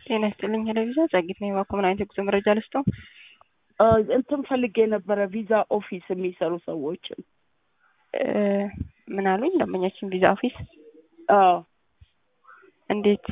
ጤና ይስጥልኝ ቴሌቪዥን ጸጊት ነኝ። እባክዎ ምን አይነት የጉዞ መረጃ ልስጠው? እንትን ፈልጌ የነበረ ቪዛ ኦፊስ የሚሰሩ ሰዎችን። ምን አሉኝ? ደንበኛችን ቪዛ ኦፊስ አዎ እንዴት?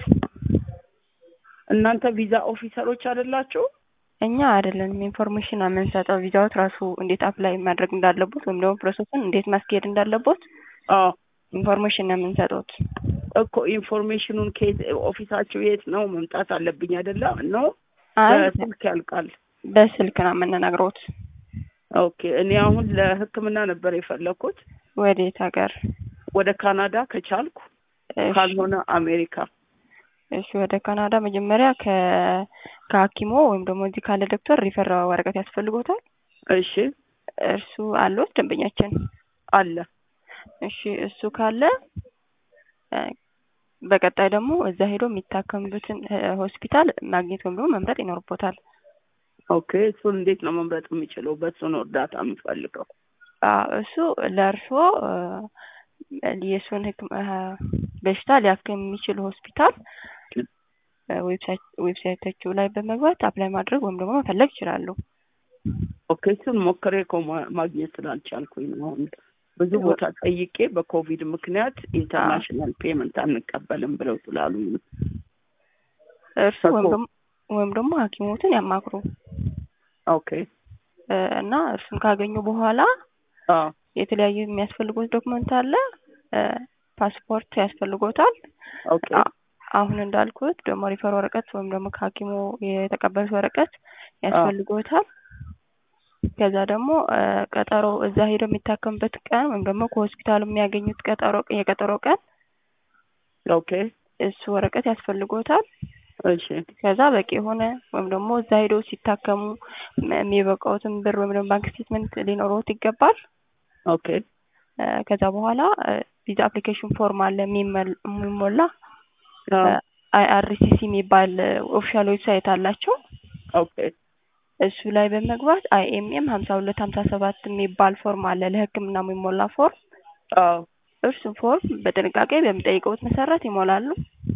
እናንተ ቪዛ ኦፊሰሮች አይደላችሁ? እኛ አይደለንም ኢንፎርሜሽን የምንሰጠው ቪዛዎት ራሱ እንዴት አፕላይ ማድረግ እንዳለቦት ወይም ደግሞ ፕሮሰሱን እንዴት ማስኬድ እንዳለቦት አዎ ኢንፎርሜሽን ነው የምንሰጡት። እኮ ኢንፎርሜሽኑን ከየት ኦፊሳችሁ የት ነው መምጣት አለብኝ አይደለ? ነው አይ በስልክ ያልቃል። በስልክ ነው የምንነግሮት። ኦኬ እኔ አሁን ለሕክምና ነበር የፈለኩት ወዴት ሀገር? ወደ ካናዳ ከቻልኩ፣ እሺ፣ ካልሆነ አሜሪካ። እሺ ወደ ካናዳ መጀመሪያ ከ ከሐኪሞ ወይም ደግሞ እዚህ ካለ ዶክተር ሪፈር ወረቀት ያስፈልጎታል። እሺ እርሱ አለዎት ደንበኛችን? አለ። እሺ እሱ ካለ እ በቀጣይ ደግሞ እዛ ሄዶ የሚታከምበትን እ ሆስፒታል ማግኘት ወይም ደግሞ መምረጥ ይኖርቦታል። ኦኬ እሱን እንዴት ነው መምረጥ የምችለው? በሱ ነው እርዳታ የምፈልገው። አዎ እሱ ለእርስዎ እ የእሱን ህክም እ በሽታ ሊያክም የሚችል ሆስፒታል እ ዌብሳይት ዌብሳይታቸው ላይ በመግባት አፕላይ ማድረግ ወይም ደግሞ መፈለግ ይችላሉ። ኦኬ እሱን ሞክሬ እኮ ማ- ማግኘት ስላልቻልኩኝ ነው። አሁን ብዙ ቦታ ጠይቄ በኮቪድ ምክንያት ኢንተርናሽናል ፔመንት አንቀበልም ብለው ስላሉኝ ነው። እርሱ ወይም ደግሞ ወይም ደግሞ ሐኪሞትን ያማክሩ ኦኬ እ እና እርሱን ካገኙ በኋላ አዎ የተለያዩ የሚያስፈልጉት ዶክመንት አለ። እ ፓስፖርት ያስፈልጎታል። ኦኬ አ- አሁን እንዳልኩት ደግሞ ሪፈር ወረቀት ወይም ደግሞ ከሐኪሙ የተቀበሉት ወረቀት ያስፈልጎታል። ከዛ ደግሞ እ ቀጠሮ እዛ ሄደው የሚታከሙበት ቀን ወይም ደግሞ ከሆስፒታሉ የሚያገኙት ቀጠሮ የቀጠሮ ቀን ኦኬ እሱ ወረቀት ያስፈልጎታል። እሺ ከዛ በቂ የሆነ ወይም ደግሞ እዛ ሄደው ሲታከሙ ም- የሚበቃውትን ብር ወይም ደግሞ ባንክ ስቴትመንት ሊኖረውት ይገባል። ኦኬ እ ከዛ በኋላ እ ቪዛ አፕሊኬሽን ፎርም አለ የሚመል- የሚሞላ አዎ አይአርሲሲ የሚባል ኦፊሻል ዌብሳይት አላቸው። ኦኬ እሱ ላይ በመግባት አይኤምኤም ሀምሳ ሁለት ሀምሳ ሰባት የሚባል ፎርም አለ ለሕክምና የሚሞላ ፎርም። አዎ እርሱን ፎርም በጥንቃቄ በሚጠይቀውት መሰረት ይሞላሉ።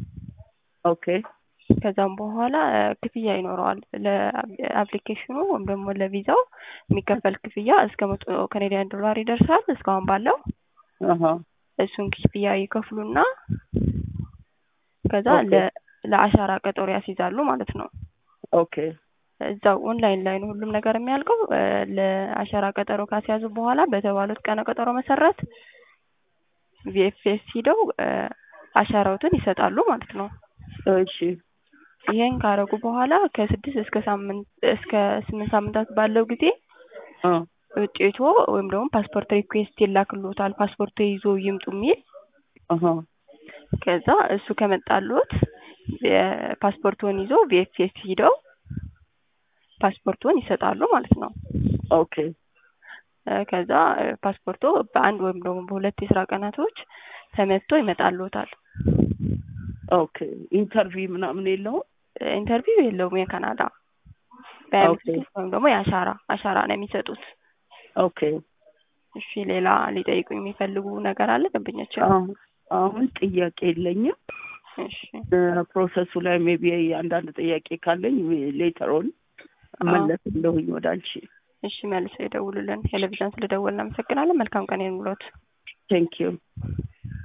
ኦኬ ከዛም በኋላ እ ክፍያ ይኖረዋል ለአፕሊኬሽኑ ወይም ደግሞ ለቪዛው የሚከፈል ክፍያ እስከ መቶ ካናዲያን ዶላር ይደርሳል እስካሁን ባለው አሀ እሱን ክፍያ ይከፍሉና ከዛ ኦኬ። ለ ለአሻራ ቀጠሮ ያስይዛሉ ማለት ነው። ኦኬ እዛው ኦንላይን ላይ ነው ሁሉም ነገር የሚያልቀው። እ ለአሻራ ቀጠሮ ካስያዙ በኋላ በተባሉት ቀነ ቀጠሮ መሰረት ቪኤፍኤስ ሂደው እ አሻራዎትን ይሰጣሉ ማለት ነው። እሺ ይሄን ካረጉ በኋላ ከስድስት እስከ ሳምንት እስከ ስምንት ሳምንታት ባለው ጊዜ አ ውጤቶ ወይም ደግሞ ፓስፖርት ሪኩዌስት ይላክሎታል። ፓስፖርት ይዞ ይምጡ የሚል አሀ ከዛ እሱ ከመጣሎት የፓስፖርቱን ይዞ ቪኤፍኤስ ሂደው ፓስፖርቱን ይሰጣሉ ማለት ነው። ኦኬ እ ከዛ እ ፓስፖርቶ በአንድ ወይም ደግሞ በሁለት የስራ ቀናቶች ተመትቶ ይመጣልዎታል። ኦኬ ኢንተርቪው ምናምን የለውም? እ ኢንተርቪው የለውም የካናዳ በአምስት ኦኬ። ወይም ደግሞ የአሻራ አሻራ ነው የሚሰጡት። ኦኬ እሺ ሌላ ሊጠይቁኝ የሚፈልጉ ነገር አለ ደንበኛችን? አሁን አሁን ጥያቄ የለኝም። እሺ ፕሮሰሱ ላይ ሜቢ አንዳንድ ጥያቄ ካለኝ ሌተሮን መለስ እንደሁኝ ወደ አንቺ። እሺ መልሰው ይደውሉልን። ቴሌቪዥን ስለደወልን እናመሰግናለን። መልካም ቀን ይሁንልዎት። ቴንክ ዩ